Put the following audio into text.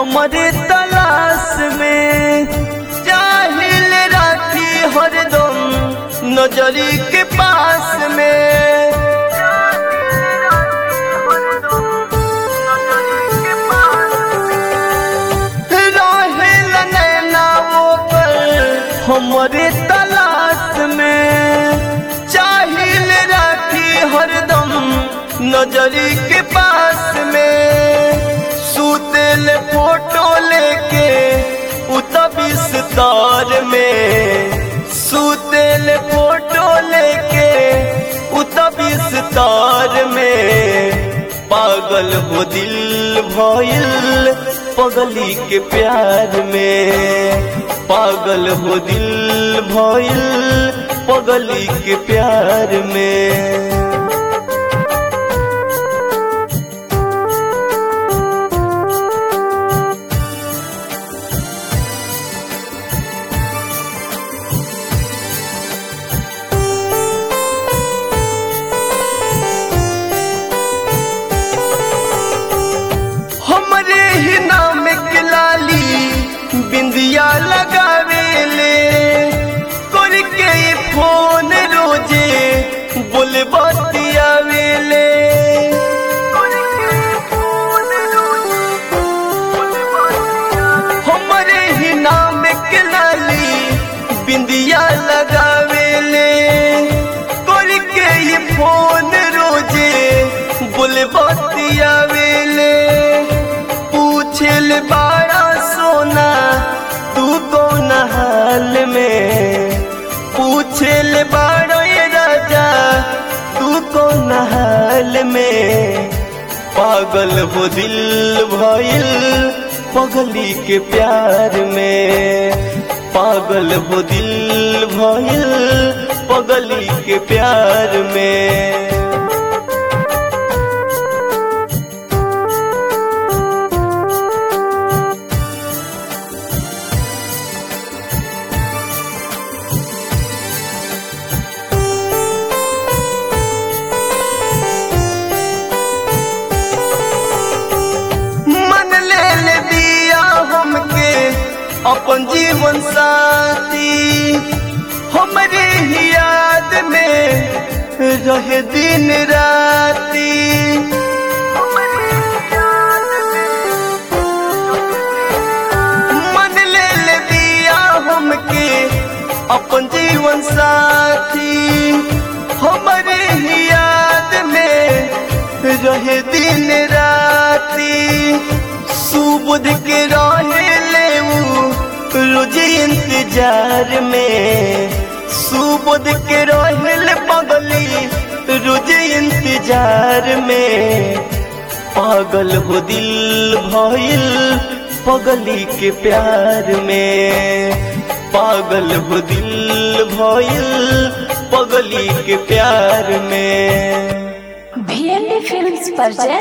हमारे तलाश में चाहिल राखी हरदम नजरी के पास में रहेल नैना वो पर हमारे तलाश में चाहिल राखी हरदम नजरी के पास में सुतेल फोटो लेके उतबिस तार में सुतेल फोटो लेके उतबिस तार में पागल हो दिल भइल पगली के प्यार में पागल हो दिल भइल पगली के प्यार में हमरे ही नाम के लाली बिंदिया लगावेले करके ये फोन रोजे बोले बतियावेले हमरे ही नाम के लाली बिंदिया लगावेले करके ये फोन रोजे बोले बतियावेले पूछल बाड़ा सोना तू कौन हाल में पूछल बाड़ा ये राजा तू कौन हाल में पागल हो दिल भइल पगली के प्यार में पागल हो दिल भइल पगली के प्यार में मन ले ले दिया हमके अपन जीवन साथी हमरे ही याद में रहे दिन राती मन ले ले दिया हमके अपन जीवन साथी हमरे ही याद में रहे दिन राती सुबुध के रहे ले रोज इंतजार में सुबुध के रहे पगली रोज इंतजार में पागल हो दिल भइल पगली के प्यार में पागल हो दिल भइल पगली के प्यार में भियली फिल्म्स पर